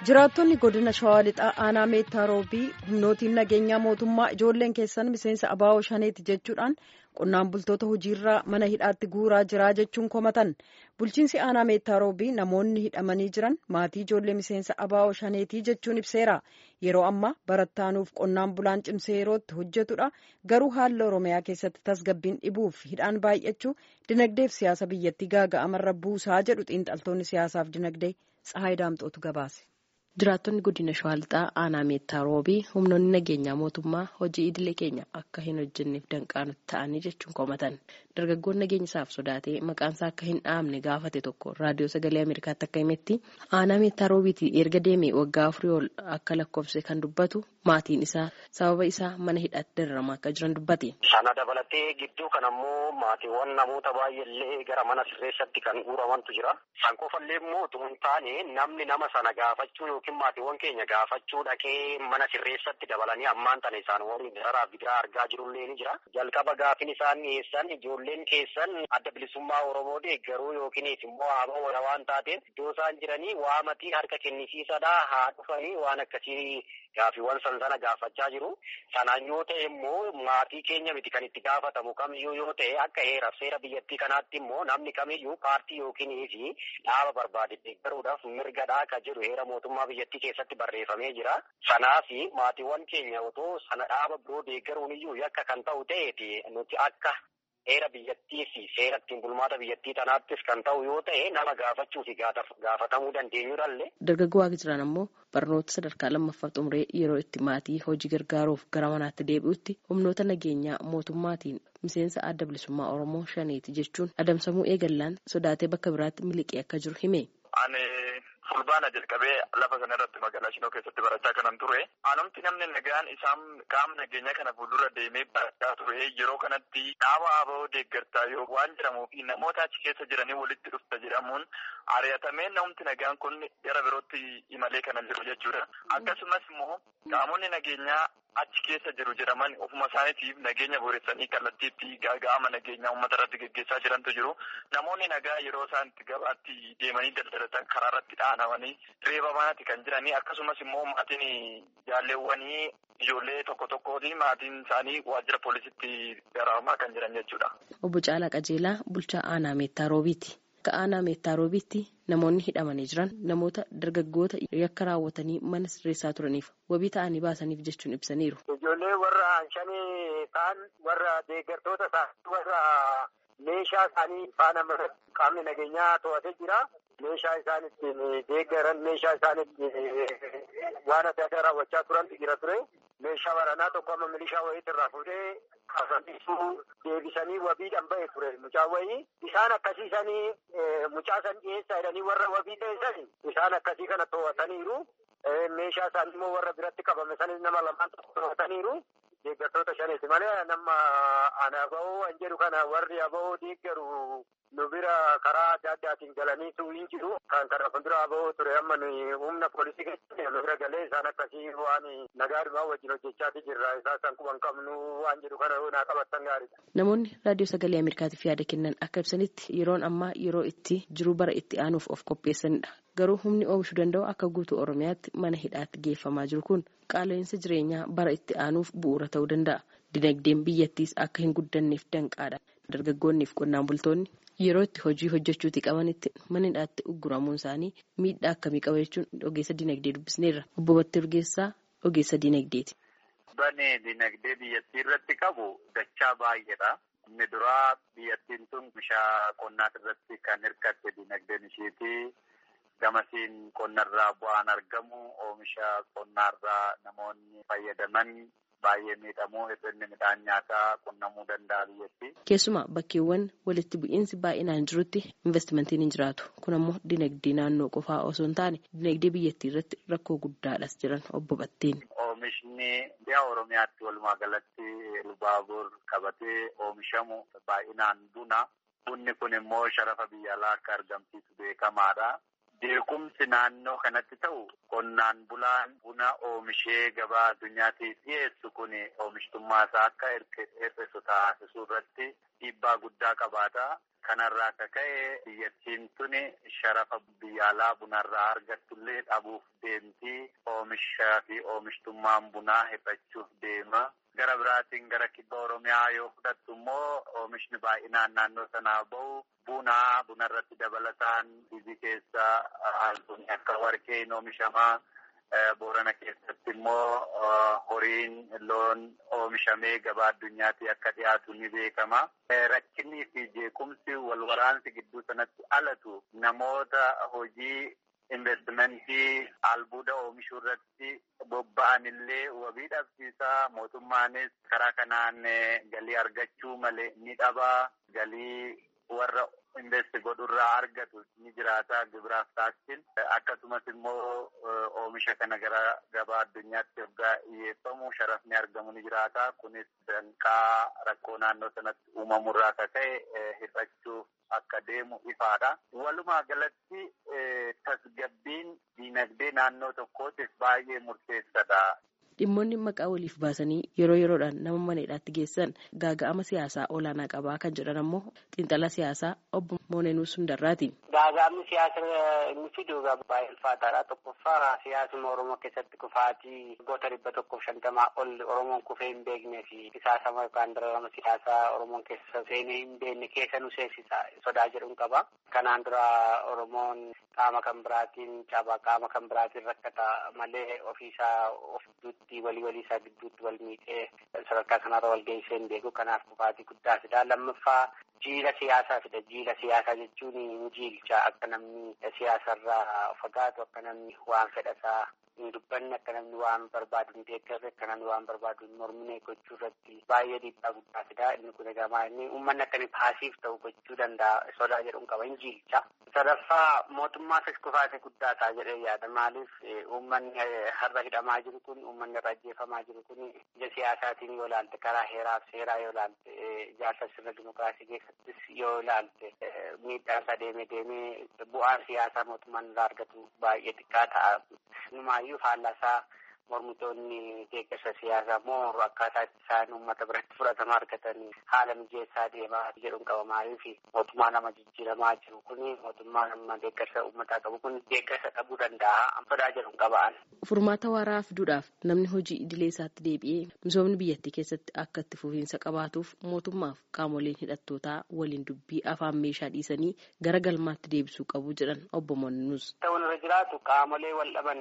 jiraattonni godina shawaa lixaa aanaa meettaa roobii humnootiin nageenyaa mootummaa ijoolleen keessan miseensa abaa'oo shaneeti jechuudhaan qonnaan bultoota hojiirraa mana hidhaatti guuraa jiraa jechuun komatan bulchiinsi aanaa meettaa roobii namoonni hidhamanii jiran maatii ijoollee miseensa abaa'oo shaneetii jechuun ibseera yeroo ammaa barattaanuuf qonnaan bulaan cimsee yerootti hojjetudha garuu haala oromiyaa keessatti tasgabbiin dhibuuf hidhaan baay'achuu dinagdeef siyaasa biyyattii gaaga'amarra buusaa jedhu xiinxaltoonni siyaasaaf dinagdee tsahaay daamxootu gabaase. Jiraattonni godina shawaa lixaa aanaa meettaa roobii humnoonni nageenyaa mootummaa hojii idilee keenya akka hin hojjenneef danqaanutti ta'anii jechuun komatan dargaggoon nageenya isaaf sodaatee maqaansaa akka hin dhaamne gaafate tokko raadiyoo sagalee ameerikaatti akka himetti aanaa meettaa roobiitii erga deemee waggaa afurii ol akka lakkoofse kan dubbatu maatiin isaa sababa isaa mana hidhaatti dararamaa akka jiran dubbate. Sana dabalatee gidduu kan ammoo maatiiwwan namoota baay'eellee gara mana sirreessatti kan guuramantu jira. San qofallee immoo utuu hin taane namni nama sana gaafachuu yookiin maatiiwwan keenya gaafachuu dhaqee mana sirreessatti dabalanii ammaan tana isaan waliin dararaa bidiraa argaa jirullee ni jira. Jalqaba gaafin isaan dhiyeessan ijoolleen keessan adda bilisummaa Oromoo deeggaruu yookiin immoo haaba wala waan taateef iddoo isaan jiranii waamatii harka kennisiisadhaa haa dhufanii waan akkasii gaafiiwwan san sana gaafachaa jiru. Sanaan yoo ta'e immoo maatii keenya miti kan itti gaafatamu kamiyyuu yoo ta'e akka heeraaf seera biyyattii kanaatti immoo namni kamiyyuu paartii yookiin fi dhaaba barbaade deeggaruudhaaf mirgadhaa akka jedhu heera mootummaa biyyattii keessatti barreeffamee jira. Sanaaf maatiiwwan keenya otoo sana dhaaba biroo deeggaruun iyyuu yakka kan ta'u ta'eeti nuti akka heera biyyattii fi seera ittiin bulmaata biyyattii tanaattis kan ta'u yoo ta'e nama gaafachuu fi gaafatamuu dandeenyudhallee. Dargaggoo waaqa jiran ammoo barnoota sadarkaa lammaffaa xumuree yeroo itti maatii hojii gargaaruuf gara manaatti deebi'utti humnoota nageenyaa mootummaatiin miseensa adda bilisummaa Oromoo shaneeti jechuun adamsamuu eegallaan sodaatee bakka biraatti miliqee akka jiru hime. Ani fulbaana jalqabee lafa sana irratti magaalaa Shinoo keessatti barachaa kanan ture. Anumti namni nagaan isaan qaama nageenyaa kana fuuldura deemee barachaa ture yeroo kanatti dhaaba aboo deeggartaa yoo waan jedhamuu fi namoota achi keessa jiranii walitti dhufta jedhamuun ari'atamee namni nagaan kun gara birootti imalee kana jiru jechuudha. Akkasumas immoo qaamonni nageenyaa achi keessa jiru jedhaman ofuma isaaniitiif nageenya booressanii kallattiitti gaaga'ama nageenyaa uummata irratti geggeessaa jirantu jiru. Namoonni nagaa yeroo isaan itti gabaatti deemanii daldalatan karaa irratti dhaanamanii reebamaati kan jiranii akkasumas immoo maatiin jaalleewwanii ijoollee tokko tokkooti maatiin isaanii waajjira poolisitti dararamaa kan jiran jechuudha. Obbo Caalaa Qajeelaa bulchaa aanaa meettaa roobiiti. Akka aanaa meettaa roobiitti namoonni hidhamanii jiran namoota dargaggoota yakka raawwatanii mana sirreessaa turaniif wabii ta'anii baasaniif jechuun ibsaniiru. Ijoollee warra shanii ta'an warra deeggartoota ta'an warra meeshaa isaanii faana qaamni nageenyaa to'atee jira. Meeshaa isaan ittiin deeggaran meeshaa isaan ittiin waan adda addaa raawwachaa turantu jira ture. Meeshaa waraanaa tokko amma milishaa wayiitti irraa fuudhee kaafamsiisuu deebisanii wabiidhaan ba'e ture mucaa wayii. Isaan akkasiisanii mucaa san dhiyeessaa jedhanii warra wabii ta'e isaan akkasii kana to'ataniiru. Meeshaa isaanii immoo warra biratti qabame sanis nama lamaan tokko to'ataniiru. Deeggartoota shaneeti malee nama ana aba'oo an jedhu kana warri aba'oo deeggaru nu bira karaa adda addaatiin galanii hin jiru. Kan kana fuuldura aba'oo ture amma nuyi humna poolisii keessatti nu bira galee isaan akkasii waan nagaadhumaa wajjin hojjechaati jirra. Isaan san quban qabnu waan jedhu kana naa qabattan gaariidha. Namoonni raadiyoo sagalee Ameerikaatiif yaada kennan akka ibsanitti yeroon ammaa yeroo itti jiruu bara itti aanuuf of qopheessanidha. Garuu humni oomishuu danda'u akka guutuu Oromiyaatti mana hidhaatti geeffamaa jiru kun qaala'insa jireenyaa bara itti aanuuf bu'uura ta'uu danda'a. Dinagdeen biyyattiis akka hin guddanneef danqaadha. Dargaggoonniif qonnaan bultoonni yeroo itti hojii hojjechuuti qabanitti mana hidhaatti ugguramuun isaanii miidhaa akkamii qaba jechuun ogeessa dinagdee dubbisneerra. Obbo Battee Urgeessaa ogeessa dinagdeeti. Bane dinagdee biyyattii irratti qabu dachaa baay'eedha. Inni duraa biyyattiin tun bishaa qonnaa irratti kan hirkatte dinagdeen isheeti. Gamasiin qonnarraa bu'aan argamu oomisha qonnaarraa namoonni fayyadaman baay'ee miidhamuu hir'inni midhaan nyaataa qunnamuu danda'a biyyatti. Keessumaa bakkeewwan walitti bu'iinsi baay'inaan jirutti investimentiin hin jiraatu. Kun ammoo dinagdee naannoo qofaa osoo hin taane dinagdee biyyattii irratti rakkoo guddaadhas jiran obbo Batteen. Oomishni biyya Oromiyaatti walumaa galatti Lubaabur qabatee oomishamu baay'inaan buna. Bunni kun immoo sharafa biyya alaa akka argamsiisu beekamaadha. Beekumsi naannoo kanatti ta'u qonnaan bulaan buna oomishee gabaa addunyaatiif dhiyeessu kun oomishtummaa isaa akka hir'isu taasisuu irratti dhiibbaa guddaa qabaata. Kanarraa akka ka'e biyyattiin tuni sharafa biyya alaa bunarraa argattullee dhabuuf deemti. Oomishaa fi oomishtummaan bunaa hir'achuuf deema. Gara biraatiin gara kibba Oromiyaa yoo fudhattu immoo oomishni baay'inaan naannoo sanaa bahu buna bunarratti dabalataan biyyi keessa albuun akka warqeen oomishamaa. Boorana keessatti immoo horiin loon oomishamee gabaa addunyaatti akka dhiyaatu ni beekama. Rakkinnii fi jeequmsi wal waraansi gidduu sanatti alatu namoota hojii investimentii albuuda oomishuu irratti bobba'an illee wabii dhabsiisaa mootummaanis karaa kanaan galii argachuu malee ni dhabaa galii warra investi godhurraa argatu ni jiraata gibiraaf taasisin akkasumas immoo oomisha kana gara gabaa addunyaatti yoggaa dhiyeeffamu sharafni argamu ni jiraata kunis danqaa rakkoo naannoo sanatti uumamurraa akka ka'e hir'achuuf akka deemu ifaadha. Walumaa galatti tasgabbiin diinagdee naannoo tokkootiif baay'ee murteessadha. Dhimmoonni maqaa waliif baasanii yeroo yeroodhaan nama mana hidhaatti geessan gaaga'ama siyaasaa olaanaa qabaa kan jedhan ammoo xiinxala siyaasaa obbo Moonenuu Sundarraati. Gaaga'amni siyaasa inni fidu baay'ee ulfaataadha. Tokkoffaa siyaasuma Oromoo keessatti kufaatii goota dhibba tokkoof shantamaa ol Oromoon kufee hin beeknee fi qisaasama yookaan dararama siyaasaa Oromoon keessa seenee hin beekne keessa nu seensisa sodaa jedhuun qaba. Kanaan dura Oromoon qaama kan biraatiin cabaa qaama kan biraatiin rakkata malee ofiisaa of gidduutti walii walii isaa gidduutti wal miidhee sadarkaa kanarra wal geessee hin beeku kanaaf kufaatii guddaa fida lammaffaa jiila siyaasaa fida jiila siyaasaa jechuun hin jiilcha akka namni siyaasarraa fagaatu akka namni waan fedhasaa hin dubbanne akka namni waan barbaadu hin deeggarre akka namni waan barbaadu hin mormine gochuu irratti baay'ee dhiibbaa guddaa fida inni kun egaa inni uummanni akka inni paasiif ta'u gochuu danda'a sodaa jedhuun qaba hin jiilcha. sadaffaa mootummaafis kufaate guddaa ta'a jedhee yaada maaliif uummanni har'a hidhamaa jiru kun uummanni irra ajjeefamaa jiru kun ija siyaasaatiin yoo ilaalte karaa heeraaf seeraa yoo ilaalte ijaarsa sirna dimokiraasii keessattis yoo ilaalte miidhaan isaa deemee deemee bu'aan siyaasaa mootummaan irraa argatu baay'ee xiqqaa ta'a. Numaayyuu faallaasaa mormitoonni deeggarsa siyaasaa mooru akkaataa itti isaan uummata biratti fudhatama argatanii haala mijeessaa deemaa jedhuun qabamaayyuu fi mootummaa nama jijjiiramaa jiru kun mootummaa nama deeggarsa uummataa qabu kun deeggarsa dhabuu danda'a sodaa jedhuun qaba'an. Furmaata waaraa fiduudhaaf namni hojii idilee isaatti deebi'ee misoomni biyyattii keessatti akka itti fufiinsa qabaatuuf mootummaaf qaamoleen hidhattootaa waliin dubbii afaan meeshaa dhiisanii gara galmaatti deebisuu qabu jedhan obbo Moonus. Ta'uun irra jiraatu qaamolee wal dhaban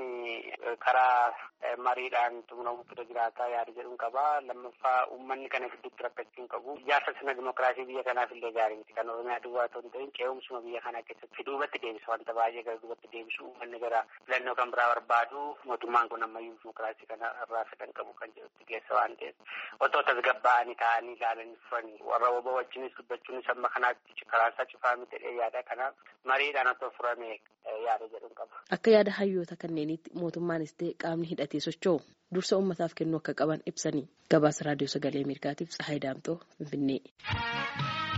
karaa mariidhaan xumuramuutu irra jiraataa yaada jedhuun qaba. Lammaffaa uummanni kana gidduutti rakkachuu hin qabu. Ijaarsa sirna dimokiraasii biyya kanaaf illee gaarii miti. Kan Oromiyaa duwwaa otoo hin ta'in qe'umsuma biyya kanaa keessatti duubatti deebisa wanta baay'ee gara duubatti deebisu uummanni gara filannoo kan biraa barbaadu mootummaan kun ammayyuu dimokiraasii kana irraa fedhan qabu kan jedhutti keessa waan ta'eef otoo tasgabbaa'anii taa'anii ilaalanii dhufanii warra obbo wajjinis dubbachuunis amma kanaatti karaasaa cufaa miti jedhee yaada kanaaf mariidhaan otoo furame yaada jedhuun qaba. Akka yaada hayyoota kanneenitti mootummaanis ta'e qaamni hidhatee socho'u dursa uummataaf kennuu akka qaban ibsanii gabaasa raadiyoo sagalee ameerikaatiif tsahayi daamtoo finfinnee.